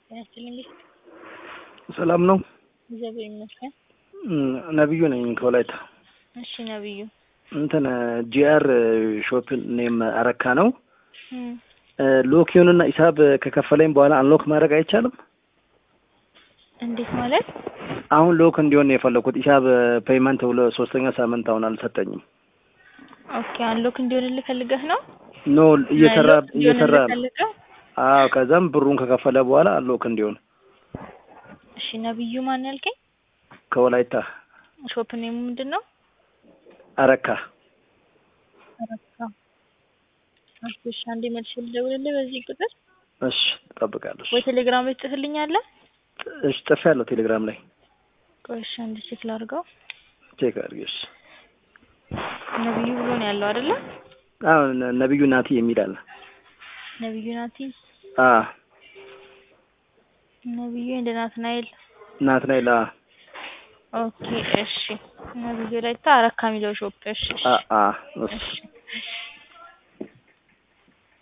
ጤና ይስጥልኝ። ሰላም ነው። እግዚአብሔር ይመስገን። ነብዩ ነኝ ከወላይታ። እሺ ነብዩ እንትን ጂአር ሾፕ ኔም አረካ ነው። እም፣ ሎኪዮንና ሂሳብ ከከፈለኝ በኋላ አንሎክ ማድረግ አይቻልም? እንዴት ማለት? አሁን ሎክ እንዲሆን ነው የፈለኩት። ሂሳብ ፔይመንት ብሎ ሶስተኛ ሳምንት አሁን አልሰጠኝም። ኦኬ አንሎክ እንዲሆንልህ ፈልገህ ነው? ኖ እየሰራ ሎክ እንዲሆንልህ እየሰራ ነው። ፈልገህ? አዎ ከዛም ብሩን ከከፈለ በኋላ አንሎክ እንዲሆን እሺ ነብዩ ማን ያልከኝ? ከወላይታ ሾፕ ኔሙ ምንድን ነው? አረካ አረካ። እሺ አንዴ መልሼ ልደውልልህ በዚህ ቁጥር እሺ ትጠብቃለሽ። ወይ ቴሌግራም ላይ ትጽፍልኛለህ? እሺ ጽፌያለሁ ቴሌግራም ላይ ቆይ እሺ አንዴ ቼክ ላድርገው። ቼክ አድርጌሽ። ነብዩ ብሎ ነው ያለው አይደለ? አዎ ነ- ነብዩ ናቲ የሚል አለ። ነብዩ ናቲ አ ነብዩ እንደ ናትናኤል ናትናኤል አ ኦኬ እሺ ነብዩ ላይ ታ አረካ የሚለው ሾፕ እሺ እሺ አ አ እሺ እሺ